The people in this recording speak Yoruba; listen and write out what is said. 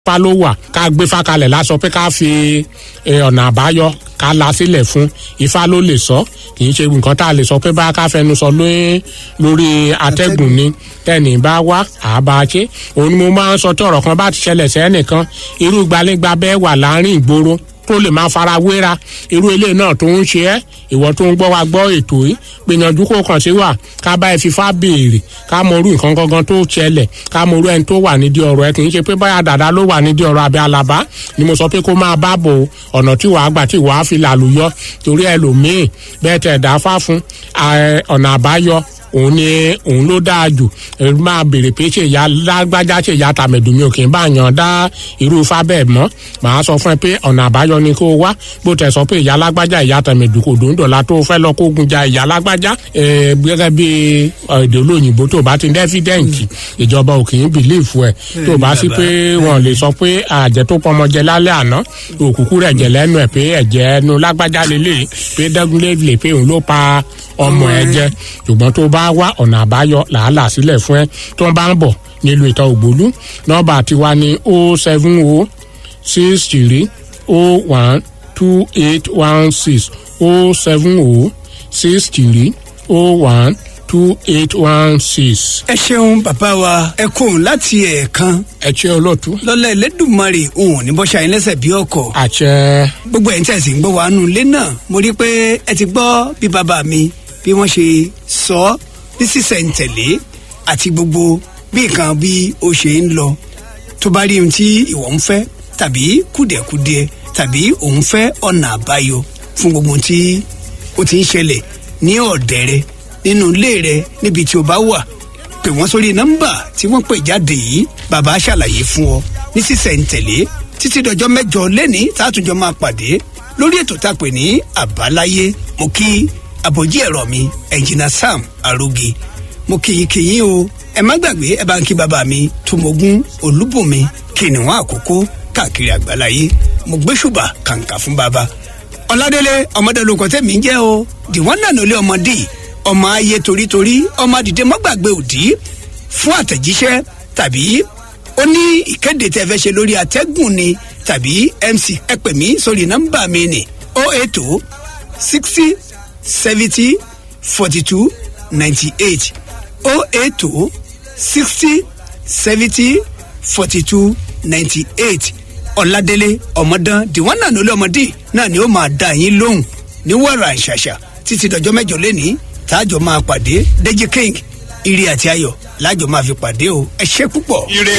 fa ló wà ká gbé fa kalẹ̀ lásọ pé ká fi ọ̀nà àbáyọ ká la sílẹ̀ fún ifá ló lè sọ kì í ṣe nǹkan tá a lè sọ pé bá ká fẹnu sọ lórí atẹ́gùn ni tẹ́nì bá wá àbá ṣe òun ni mo máa ń sọ tí ọ̀rọ̀ kan bá ti ṣẹlẹ̀ sẹ́nìkan irú gbalẹ́gba bẹ́ẹ̀ wà láàrin ìgboro tó lè máa fara wéra irú ilé náà tó ń ṣe ẹ́ ìwọ tó ń gbọ́ wa gbọ́ ètò yìí gbìyànjú kó kàn sí wa ká bá ẹ fífa béèrè ká mọ irú nǹkan gangan tó ṣẹlẹ̀ ká mọ irú ẹni tó wà nídìí ọ̀rọ̀ ẹ kì í ṣe pé báyà dàda ló wà nídìí ọ̀rọ̀ àbí alaba ni mo sọ pé kó máa bá bò ọ̀nà tí wàá gbà tí wàá fi làlùyọ torí ẹlòmíì bẹ́ẹ̀ tẹ̀ dá fá fún ọ̀nà àbáyọ òun ni òun ló dáa jù ẹ máa béèrè pé ṣe ìyá lágbájá ṣe ìyá tàmẹ̀dùn mi ò kì í bá yan dá irú ifá bẹ́ẹ̀ mọ́ màá sọ fún ẹ pé ọ̀nà àbáyọ ni kó o wá bó tẹ̀ sọ pé ìyá lágbájá ìyá tàmẹ̀dùn kò dòńdò la tó fẹ́ lọ kó gun ja ìyá lágbájá gẹ́gẹ́ bí èdè olóyìnbó tó bá ti ní ẹ́fídẹ́ǹtì ìjọba ò kì í bìlíìfù ẹ̀ tó bá sí pé wọ́n lè sọ pé àjẹ tó pọmọ jẹ lálẹ́ àná òkùnkùn rẹ̀ jẹ lẹ́nu ẹ̀ pé ẹ̀jẹ̀ ẹnu lágbájá lélẹ̀ pé dẹ́gunlé lè pé òun ló pa ọmọ ẹ jẹ ṣùgbọ́n tó bá wá ọ̀nà àbáyọ làálàá sílẹ̀ fún ẹ tó bá ń bọ̀ nílùú ìta ògbólú nọ́mbà tiwa ní o seven o six three o one two eight one six o seven o six three o one two eight one six. ẹ ṣeun bàbá wa ẹ kóhun láti ẹ̀ẹ̀kan ẹ ṣe olóòtú. lọ́lá ẹlẹ́dùnmarè òun ní bọ́ṣà yín lẹ́sẹ̀ bí ọkọ̀. àṣẹ. gbogbo ẹ̀ ń tẹ̀sí ń gbọ́ wa nù ilé náà mo rí i pé ẹ ti gbọ́ bí bàbá mi bí wọ́n ṣe sọ ọ́ ní sísẹ̀ǹtẹ̀lé àti gbogbo bí nǹkan bí ó ṣe ń lọ tó bá rí ohun tí ìwọ ń fẹ́ tàbí kùdìẹ̀kudiẹ tàbí òun fẹ́ ọ̀nà àbáyọ fún gbogbo ohun tí ó ti ń ṣẹlẹ̀ ní ọ̀dẹ̀ rẹ nínú ilé rẹ níbi tí o bá wà pè wọ́n sórí nọ́mbà tí wọ́n pè jáde yìí bàbá ṣàlàyé fún ọ ní sísẹ̀ǹtẹ̀lé títí dọjọ́ mẹ́jọ lẹ́ni tààtúnjọ máa pàdé lórí ètò tá a pè ní àbáláyé mo kí àbòjí ẹ̀rọ mi ẹ̀jìnà sam aróge mo kìyìn kìyìn o ẹ má gbàgbé ẹ bá ń kí bàbá mi tòmógún olúbùnmi kìnìún àkókò káàkiri àgbáláyé mo gbé ṣùbà kàǹkà fún bàbá ọládélé ọmọdé lóko tẹ̀mí jẹ́ o dìwọ́n náà lólé ọmọdé ọmọ ayé torítorí ọmọ àdìdé mọ́gbàgbé òdì fún àtẹ̀jíṣẹ́ tàbí ó ní ìkéde tẹ́ fẹ́ ṣe lórí àtẹ́gùn ni tàbí mc ẹ pè mí sórí nọ́mbà mi ni o eight o sixty seventy forty two ninety eight o eight o sixty seventy forty two ninety eight ọ̀làdélé ọmọdán dìwọ́n náà lólé ọmọdé náà ni ó máa dá yín lóhùn ní wàrà ìṣàṣà títí dọjọ́ mẹ́jọ lẹ́ni táàjọ máa pàdé Deji King ire àti ayọ̀ láàjọ máa fi pàdé o ẹ ṣé púpọ̀. ire